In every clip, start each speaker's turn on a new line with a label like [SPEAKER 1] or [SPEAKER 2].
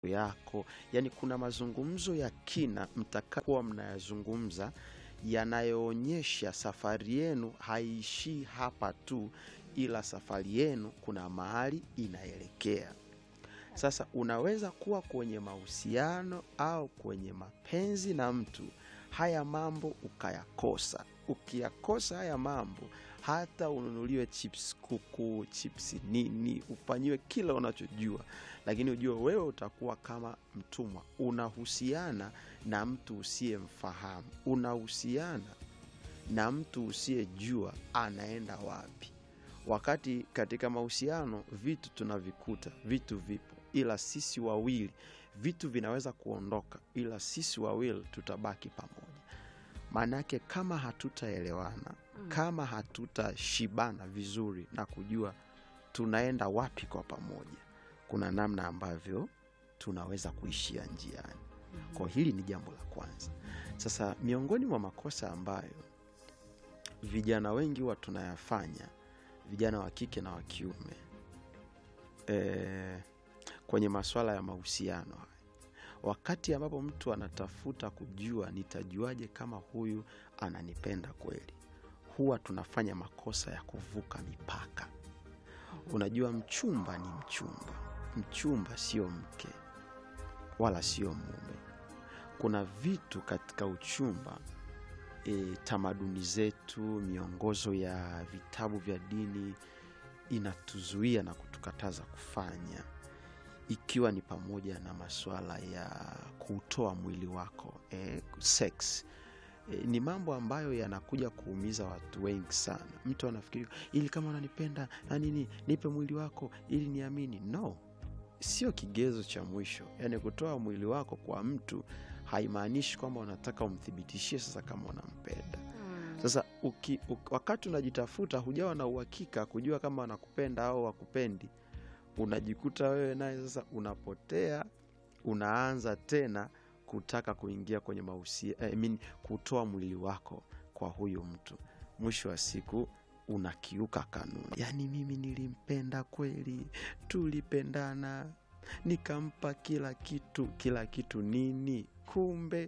[SPEAKER 1] yako yani kuna mazungumzo ya kina mtakakuwa mnayazungumza yanayoonyesha safari yenu haiishii hapa tu ila safari yenu kuna mahali inaelekea sasa unaweza kuwa kwenye mahusiano au kwenye mapenzi na mtu haya mambo ukayakosa ukiyakosa haya mambo hata ununuliwe chips kuku chips nini ufanyiwe kila unachojua lakini ujue wewe utakuwa kama mtumwa unahusiana na mtu usiyemfahamu unahusiana na mtu usiyejua anaenda wapi wakati katika mahusiano vitu tunavikuta vitu vipo ila sisi wawili vitu vinaweza kuondoka ila sisi wawili tutabaki pamoja maanake kama hatutaelewana
[SPEAKER 2] Mm.
[SPEAKER 1] kama hatutashibana vizuri na kujua tunaenda wapi kwa pamoja kuna namna ambavyo tunaweza kuishia njiani kwa hili ni jambo la kwanza sasa miongoni mwa makosa ambayo vijana wengi huwa tunayafanya vijana wa kike na wa kiume e, kwenye maswala ya mahusiano haya wakati ambapo mtu anatafuta kujua nitajuaje kama huyu ananipenda kweli huwa tunafanya makosa ya kuvuka mipaka unajua mchumba ni mchumba mchumba sio mke wala sio mume kuna vitu katika uchumba e, tamaduni zetu miongozo ya vitabu vya dini inatuzuia na kutukataza kufanya ikiwa ni pamoja na masuala ya kuutoa mwili wako e, sex e, ni mambo ambayo yanakuja kuumiza watu wengi sana mtu anafikiri ili kama unanipenda na nini nipe mwili wako ili niamini no sio kigezo cha mwisho yaani kutoa mwili wako kwa mtu haimaanishi kwamba unataka umthibitishie sasa kama unampenda sasa uki, uki, wakati unajitafuta hujawa na uhakika kujua kama wanakupenda au wakupendi unajikuta wewe naye sasa unapotea unaanza tena kutaka kuingia kwenye mahusia I mean, kutoa mwili wako kwa huyu mtu mwisho wa siku unakiuka kanuni yaani mimi nilimpenda kweli tulipendana nikampa kila kitu kila kitu nini kumbe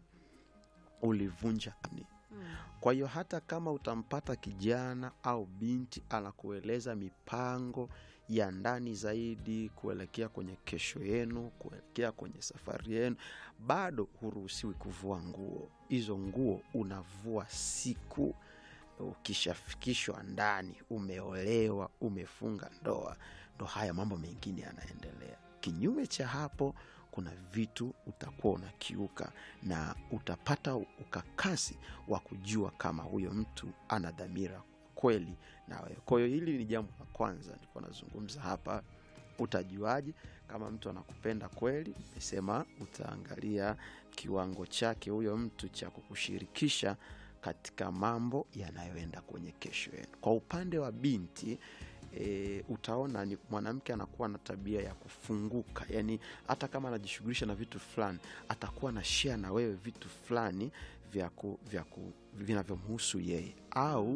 [SPEAKER 1] ulivunja kanuni kwa hiyo hata kama utampata kijana au binti anakueleza mipango ya ndani zaidi kuelekea kwenye kesho yenu kuelekea kwenye safari yenu bado huruhusiwi kuvua nguo hizo nguo unavua siku ukishafikishwa ndani umeolewa umefunga ndoa ndo haya mambo mengine yanaendelea kinyume cha hapo kuna vitu utakuwa unakiuka na utapata ukakasi wa kujua kama huyo mtu ana dhamira kweli na wewe kwa hiyo hili ni jambo la kwanza nilikuwa nazungumza hapa utajuaje kama mtu anakupenda kweli nimesema utaangalia kiwango chake huyo mtu cha kukushirikisha katika mambo yanayoenda kwenye kesho yenu kwa upande wa binti e, utaona ni mwanamke anakuwa na tabia ya kufunguka yani hata kama anajishughulisha na vitu fulani atakuwa na share na wewe vitu fulani vya ku, vya ku, vinavyomhusu yeye au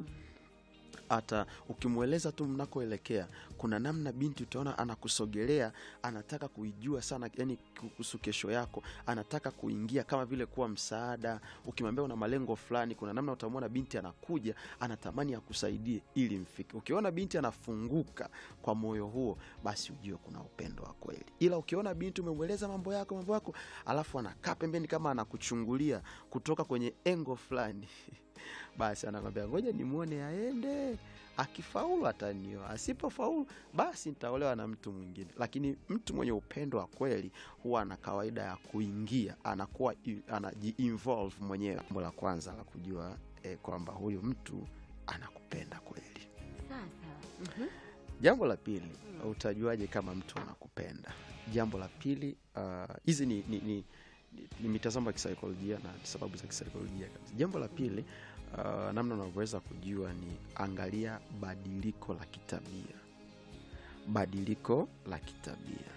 [SPEAKER 1] hata ukimweleza tu mnakoelekea kuna namna binti utaona anakusogelea anataka kuijua sana yani kuhusu kesho yako anataka kuingia kama vile kuwa msaada ukimwambia una malengo fulani kuna namna utamwona binti anakuja anatamani akusaidie ili mfike ukiona binti anafunguka kwa moyo huo basi ujue kuna upendo wa kweli ila ukiona binti umemweleza mambo yako mambo yako alafu anakaa pembeni kama anakuchungulia kutoka kwenye engo fulani basi anakwambia ngoja nimwone aende akifaulu atanioa asipofaulu basi nitaolewa na mtu mwingine lakini mtu mwenye upendo wa kweli huwa ana kawaida ya kuingia anakuwa i- anajiinvolve mwenyewe jambo la kwanza la kujua eh, kwamba huyu mtu anakupenda kweli
[SPEAKER 2] sasa mhm.
[SPEAKER 1] jambo la pili utajuaje kama mtu anakupenda jambo la pili ah, hizi uh, ni, ni, ni, ni, ni mitazamo ya kisaikolojia na sababu za kisaikolojia kabisa jambo la pili uh, namna unavyoweza kujua ni angalia badiliko la kitabia badiliko la kitabia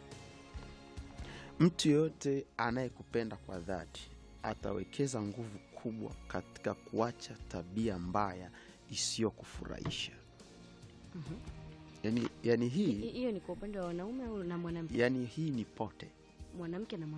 [SPEAKER 1] mtu yoyote anayekupenda kwa dhati atawekeza nguvu kubwa katika kuacha tabia mbaya isiyokufurahisha
[SPEAKER 2] Mhm.
[SPEAKER 1] yani, yani
[SPEAKER 2] Hi-
[SPEAKER 1] hii
[SPEAKER 2] hiyo ni kwa upande wa wanaume au na mwanamke
[SPEAKER 1] yani hii ni pote
[SPEAKER 2] mwanamke na